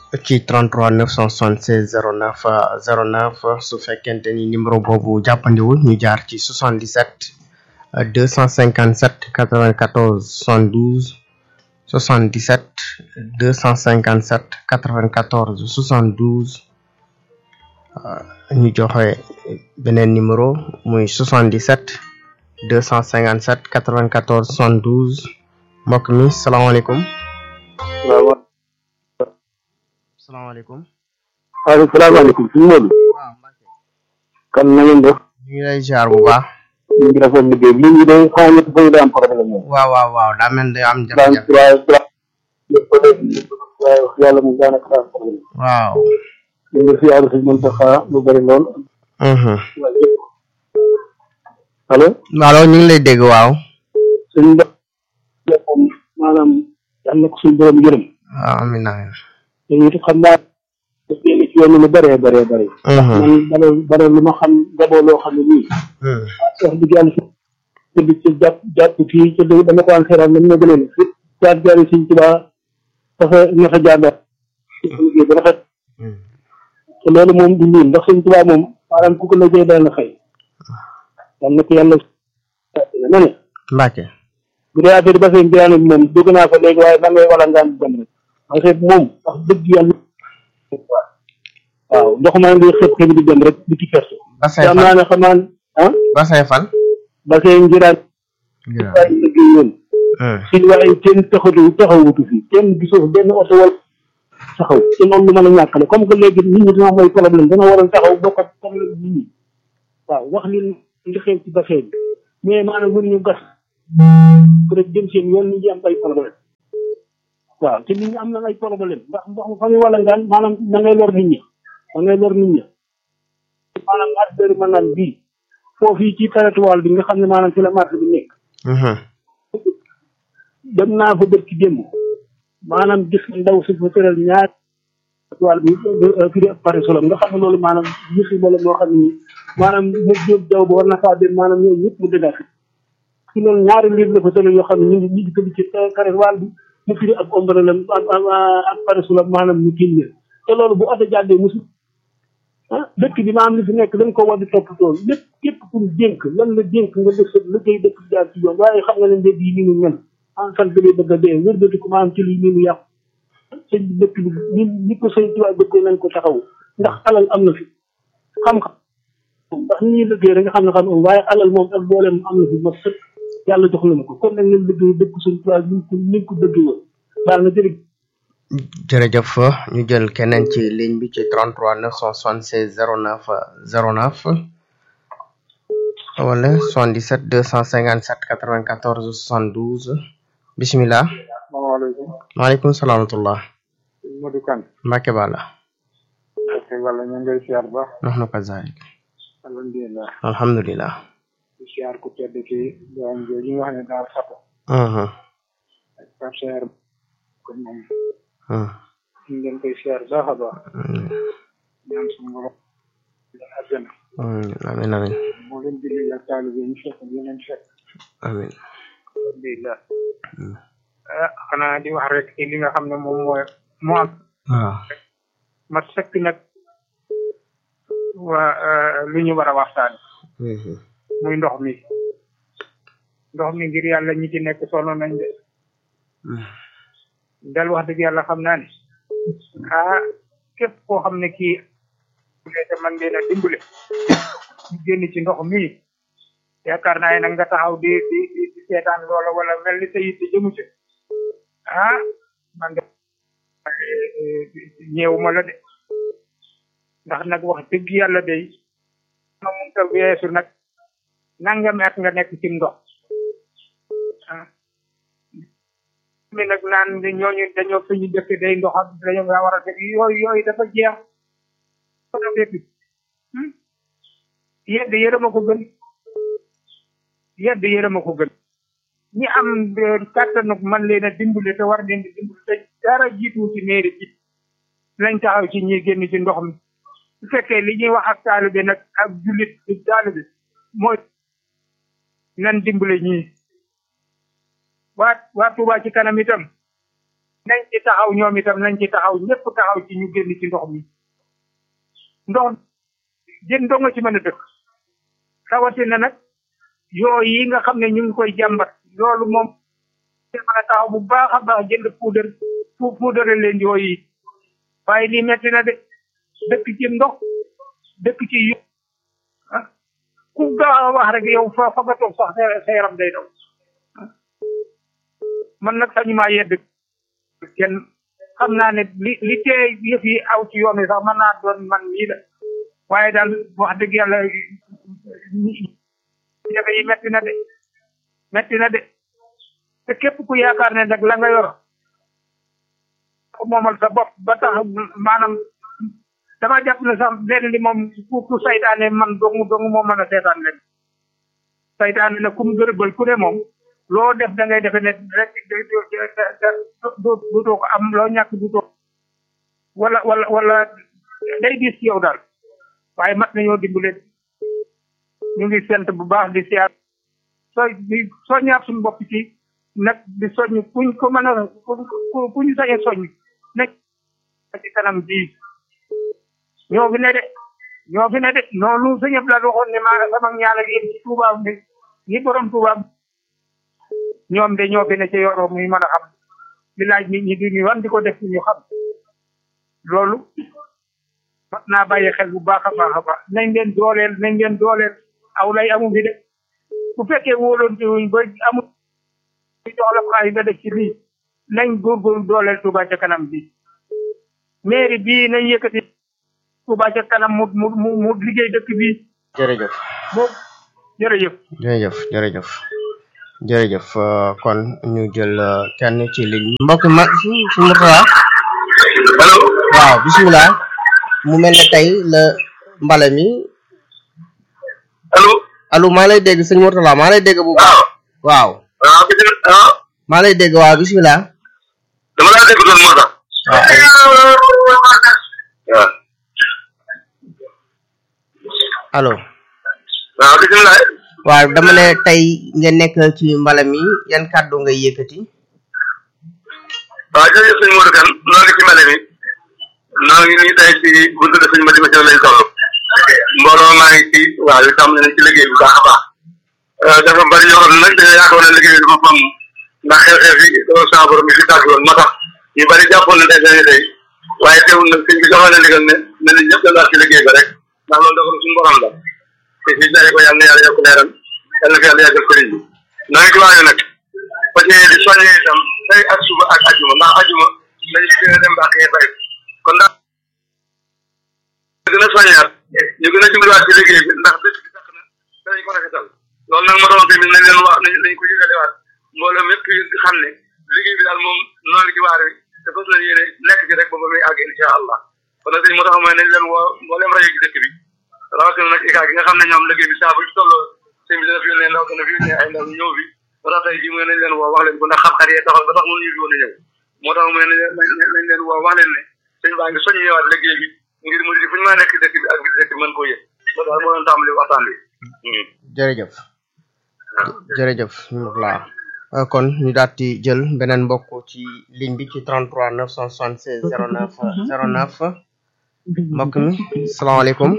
ci 33 976 09 09 su fekkente ni numéro boobu jàppandiwul ñu jaar ci 77 257 94 72 77 257 94 72 ñu joxe beneen numéro muy 77 257 94 72 mbokk mi salaamaaleykum. waaw. salaamaaleykum. waaleykum salaamaaleykum suñu Modou. waaw Mbacke. kan na ngeen def. ñu ngi lay ziar bu baax. ñu ngi rafetlu liggéey bi lii day xaw ma dafa day am problème moom. waaw waaw waaw daa mel day am daan jafe-jafe. waaye waaye wax yàlla moom daanaka daa am problème. waaw. ñu ngi fi àll si mën taxa lu bëri lool. mhm allo. allo ñu ngi lay dégg waaw. suñu mbokk moom maanaam yàlla na ko suñu borom yërëm. waaw amiin amiin. te it xam naa daf leen ci yoon lu bëree bëree bëri. mhm man bare bare lu ma xam gaboo loo xam ne nii. mhm wax dëgg yàlla si tëdd ci jàpp jàpp fii ci dëgg dama ko an xeeral nam na gënee fi jaar jaar yi suñ tubaa dafa ñax a jaar liggéey ba rafet mhm te loolu moom du nii ndax suñ tubaa moom maanaam ku ko liggéey daan na fay yal na ko yàlla na ne Mbacke. bu dee affaire ba seen biraan bi moom dugg naa fa léegi waaye da ngay wala ngaan dem rek parce que moom wax dëgg yàlla waaw ndox maa ngi xëpp xëpp di dem rek di ci ferte Basay te am fan naa ne xam naa ne ah Basay fan. ba seen jiraan waaye liggéey yoon mhm fii waaye kenn taxatu taxawutu fi kenn gisoo fi benn oto wala taxaw te loolu lu mën a ñàkkale comme que léegi nit ñi dina am ay problème dana waroon taxaw bokk ak problème nit ñi waaw wax li li xew ci bassin bi mais maanaam mënuñu gas peut être jëm seen yoon nit ñi am ay problème waaw te nit ñi am na ay problème ndax ndox mu fa muy wala ngaan maanaam da ngay lor nit ñi da ngay lor nit ñi maanaam marché bëri mën naan bii foofu yi ci territoire bi nga xam ne maanaam ci la marché bi nekk mhm dem naa fa bët ci démb maanaam gis ndaw si fa tëral ñaar wàll bi firi pare solo nga xam ne loolu maanaam gis loolu moo xam ne nii maanaam mu jóg jaw ba war na faa dem maanaam ñooñu ñëpp mu dëggaat ci loolu ñaari livre la fa tëral yoo xam ne ñu ngi ñu ngi tëdd ci pare wàll bi mu firi ak ombre la ak ak pare solo maanaam ñu tiim leen te loolu bu oto jàddee musu ah dëkk bi maanaam li fi nekk dañ ko war di toppatoo lépp képp ku ñu dénk lan la dénk nga def sa liggéey dëkk bi jaar ci yoon waaye xam nga ne mbedd yi ni ñu mel en sant bi bëgg a dee wér dëkk ko maanaam ci lii ni mu yàqu sëñ bi dëkk bi ni ni ko sëñ tubaab dëkkee nañ ko taxaw ndax alal am na fi xam-xam ndax ni ñuy liggéey rek nga xam ne xam am waaye alal moom ak booleem am na fi ma sëkk yàlla jox na ko kon nag ngeen liggéey dëkk sëñ tubaab ni ko ni ko dëggee woon daal na jërëjëf jërëjëf ñu jël keneen ci ligne bi ci 33 976 09 09 wala 77 257 94 72 bisimilah. salaamaaleykum maaleykum salaam wa rahmatulah. Modou Kane Mbacke Balla. ok wala ñu ngay siyaar ba nahnu kazalik. alhamdulilah alhamdulilah. di siyaar ku tedd ki doom jooju nga xam ne daal xato mhm ak Pape Seer kon moom mhm ñu ngeen koy siyaar baax a baax ñaan suñu borom leen àjjana amin amin moo leen julli ak taalibe ñu fekk ñu leen fekk amin alhamdulilah ah xanaa di wax rek ci li nga xam ne moom mooy moo am waaw ma sekk nag waa lu ñu war a waxtaan mhm muy ndox mi ndox mi ngir yàlla ñi ci nekk sonn nañ de dal wax dëgg yàlla xam naa ne ah képp koo xam ne kii te man leen a dimbale ñu génn ci ndox mi yaakaar naa ne nag nga taxaw di di di di seetaan loola wala mel ni sa yitte jëmu ci ah man de ñeewuma la de ndax nag wax dëgg yàlla day ma mun ta weesu nag nangami at nga nekk ci ndox ah mi nag naan ni ñooñu dañoo fi ñu dëkk day ndox ak dañoo nga war a dëkk yooyu yooyu dafa jeex dafa dëkk yedd yërëma ko gën yedd yërëma ko gën ñi am kàttanu man leen a dimbale te war leen di dimbale te dara jiitu ci mairie bi lañ taxaw ci ñi génn ci ndox mi su fekkee li ñuy wax ak taalibe nag ak jullit ci taalibe mooy nan dimbale ñii waa waa Touba ci kanam itam nañ ci taxaw ñoom itam nañ ci taxaw ñëpp taxaw ci ñu génn ci ndox mi ndox jën doo nga ci mën a dëkk rawatina nag yoo yi nga xam ne ñu ngi koy jàmbat loolu moom mën a taxaw bu baax a baax jënd puudar pu puudare leen yoo yi waaye lii metti na de dëkk ci ndox dëkk ci yo ah ku gaaw a wax rek yow fa fa nga toog sax sa yaram day daw man nag sañu maa yedd kenn xam naa ne li li tee yëf yi aw ci yoon wi sax mën naa doon man mii la waaye daal wax dëgg yàlla jafe yi metti na de metti na de te képp ku yaakaar ne nag la nga yor ko moomal sa bopp ba tax maanaam dama jàpp ne sax lenn li moom ku ku saytaane man dongu dongu moo mën a seetaan leen saytaane na kum gërëbal ku ne moom loo def da ngay defe ne rek du too ko am loo ñàkk du too wala wala wala day dis ci yow daal waaye mat nañoo dimbale ñu ngi sant bu baax di siyaar soo di soññaat suñu bopp ci nag di soññ kuñ ko mën a kuñ sañ a soññ nekk ci kanam bii ñoo fi ne de ñoo fi ne de noonu sëñ Abdoulaye waxoon ne maa sama ñaala gi ci Touba bi ñi borom Touba ñoom de ñoo fi ne ci yoroo muy mën a xam li laaj nit ñi di ñu wan di ko def ñu xam loolu mat naa bàyyi xel bu baax a baax a baax nañ leen dooleel nañ leen dooleel aw lay amu fi de bu fekkee wóoloonte wuñ ba amul jox la xaalis nga def ci lii nañ góorgóorlu dooleel Touba ca kanam bi mairie bii nañ yëkkati Touba ca kanam mu mu mu mu liggéey dëkk bi jërëjëf moom jërëjëf jërëjëf jërëjëf jërëjëf kon ñu jël kenn ci ligne mbokk ma su su Mourtala allo waaw bisimilah mu mel ne tey la mbale mi allo allo maa lay dégg sëñ Mourtala maa lay dégg bu baax waaw waaw waaw bisimilah ah maa lay dégg waaw bisimilah dama laa dégg doon moo tax waaw allo waaw bisimilah waaw dama ne tey ngeen nekk ci mbala mi yan kàddu ngay yëkkati waaw jërëjëf sëñ Modou Kane noo ngi ci mbale mi noo ngi nii tey ci buntu de sëñ Madi Madiaw lañ toll mbooloo maa ngi ci waaw yu tam nañ ci liggéey bu baax a baax dafa bari yoo xam ne nag dañoo yaakaar ne liggéey bi dafa fam ndax xew-xew yi doo saa borom bi fi tàgg woon moo tax ñu bari jàppoon ne tey dañuy tey waaye teewul nag sëñ bi joxoon na ndigal ne ne nañ ñëpp daal ci liggéey ba rek ndax loolu dafa suñu borom la te fii daje ko yàlla na yàlla yokk leeram yàlla na fi yàlla yàggal sëriñ bi noo ngi ci waañu nag ba ci di soññee itam tey ak suba ak ajuma ndax ajuma dañu si gën a dem ba xëy fay kon ndax gën a soññaat ñu gën a jubluwaat ci liggéey bi ndax dëkk bi tax na danañ ko rafetal loolu nag ma doon tamit nañ leen wax nañ nañ ko yëgalewaat mbooloo mépp yëg xam ne liggéey bi daal moom noonu ci waar wi te fas nañ yéene nekk ci rek ba ba muy àgg insha allah kon nag sëñ moo tax mooy nañ leen woo mbooleem rajo ci dëkk bi rawatina nag ICA gi nga xam ne ñoom liggéey bi saa bu ci tolloo sëñ bi dana fi yónnee ndaw dana fi yónnee ay ndaw ñëw fi moo tax tey jii mooy nañ leen woo wax leen ko ndax xam-xam yee taxaw ba tax mënuñu fi woon a ñëw moo tax mooy nañ leen nañ leen woo wax leen ne sëñ baa ngi soññ ñëwaat liggéey bi ngir mu di fu ñu mën a nekk ci dëkk bi ak bi dëkk bi mën koo yëg loolu daal moo doon tàmbali waxtaan bi jërëjëf jërëjëf Mourtala kon ñu daal di jël beneen mbokk ci ligne bi ci 33 976 09 09 mbokk mi salaamaaleykum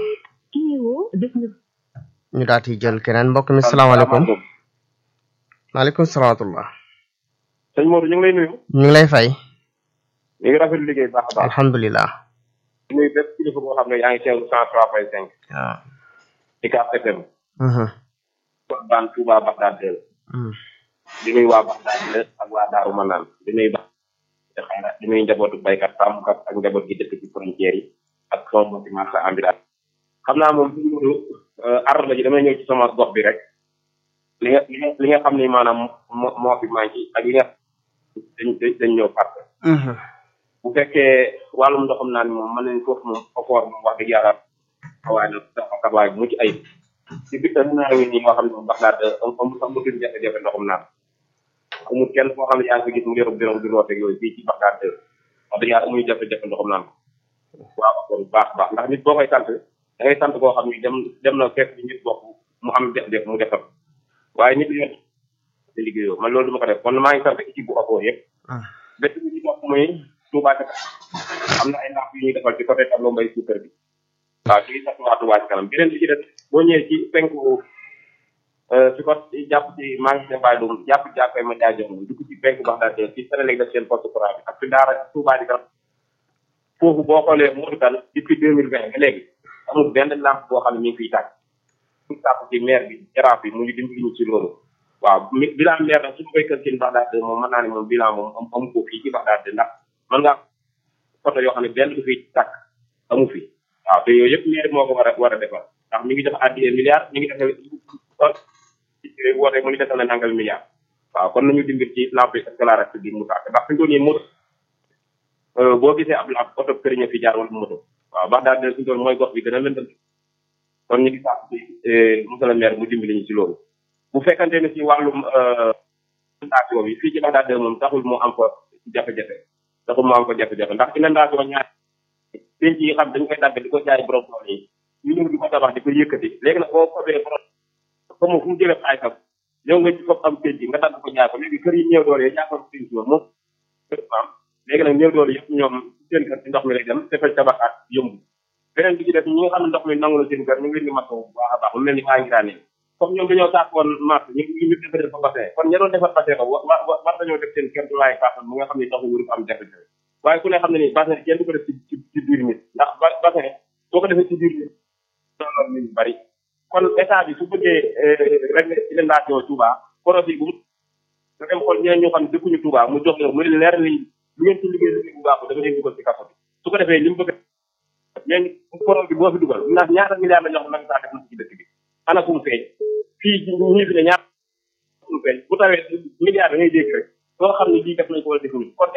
ñu daal di jël keneen mbokk mi salaamaaleykum maaleykum salaam wa rahmatulah sëñ Modou ñu ngi lay nuyu ñu ngi lay fay ñu ngi rafetlu liggéey bu baax a baax alhamdulilah di nuyu bépp kilifa boo xam ne yaa ngi teewlu cent trois point cinq waaw ci Cap FM Mhm. baan Touba Bagdad del Mhm. di nuyu waa Bagdad del ak waa Daaru Manaan di nuyu ba xayra di nuyu njabootu baykat sàmmkat ak njaboot gi dëkk ci frontière yi ak sama mbokki marsa ambulant xam naa moom sëñ Modou ar la ji damay ñëw ci sama gox bi rek li nga li nga li nga xam ni maanaam moo moo fi manqué ak li nga dañ dañ dañ ñëw parce Mhm. bu fekkee wàllum ndoxam naan moom mën nañ foofu moom ofoor moom wax dëgg yàlla xawaay na dafa xabaay bu mucc ayib ci biir ënd naa wi nii moo xam ne moom wax naa amul sax mu tudd jafe-jafe ndoxam naan amul kenn koo xam ne yaa ngi ko gis mu yorub birom di roote ak yooyu fii ci Bagdad wax dëgg yàlla amuñu jafe-jafe ndoxam naan ko waaw kon baax baax ndax nit boo koy sant da ngay sant koo xam ni dem dem na fekk bi nit bokk mu am def-def mu defal waaye nit yor di liggéeyoo man loolu du ma ko def kon maa ngi sant équipe bu OPO yëpp benn bi ñu topp mooy Touba ca kanam am na ay lamp yu ñuy defal ci côté tableau mbay suukar bi waaw ñu ngi sant waa Touba ca kanam beneen bi ci des boo ñëwee ci penku ci ko jàpp ci magasin Baye Loum jàpp jàppee ma jaay jox dugg ci penku Baxdaad ci Sénégal def seen poste courant bi ak fi daara Touba di kanam foofu boo xoolee moo dal depuis deux mille vingt ba léegi amul benn lampe boo xam ne mi ngi fiy tàkk ñu tàkk ci maire bi jaraaf bi mu ngi dimbali ñu ci loolu waaw bilan maire nag su ma koy kër ci Baxdaad moom mën naa ne moom bilan moom am amu ko fii ci Baxdaad ndax mën nga photo yoo xam ne benn du fiy tàkk amu fi waaw te yooyu yëpp maire moo ko war a war a defal ndax mi ngi def addiye milliard mi ngi def woote mu ngi defal na nangal milliard waaw kon nañu dimbali ci lampe éclairage bi mu tàkk ndax fi ñu nii moto boo gisee ab lampe oto këriñe fi jaar wala moto waaw Baxdaad de suñu mooy gox bi gën a lëndëm kon ñu ngi sàkk ci monsieur le maire mu dimbali ñu ci loolu bu fekkante ne ci wàllum inondation bi fii ci Baxdaad moom taxul mu am ko jafe-jafe taxul mu am ko jafe-jafe ndax inondation ñaar penc yi xam dañ koy dagg di ko jaay borom tool yi ñu ñëw di ko tabax di ko yëkkati léegi nag boo fobee borom comme fu mu jëlee ay kam yow nga ci fopp am penc nga dagg ko jaay ko léegi kër yi néew doole yi jàppal penc moom moom am léegi nag néew doole yëpp ñoom seen kër ci ndox mi lay dem te fay tabax ak yëmb beneen bi ci def ñi nga xam ne ndox mi nangu la seen kër ñu ngi leen di masawu bu baax a baax mu mel ni waa ngi daane comme ñoom dañoo sàkkoon mars ñu ñu ñu defaree fa bassin kon ña doon defar bassin ba wa war dañoo def seen kër du laay kàttan bu nga xam ne ndox mi wuru ko am jafe-jafe waaye ku ne xam ne ni bassin kenn du ko def ci ci ci biir nit ndax bassin boo ko defee ci biir nit loolu nit ñu bari kon état bi su bëggee régler inondation Touba projet bu nga dem xool ñeneen ñoo xam ne dëkkuñu Touba mu jox leen mu leen leer ni lu ngeen ci liggéey liggéey bu baax da nga leen dugal ci kaso bi su ko defee li mu bëgg mais projet bi boo fi dugal ndax ñaata milliards la ñoo xam ne saa def na ci dëkk bi ana fu mu feeñ fii ñii fi ne ñaata fu mu feeñ bu tawee milliards da ngay dégg rek soo xam ne lii def nañ ko wala defuñu kon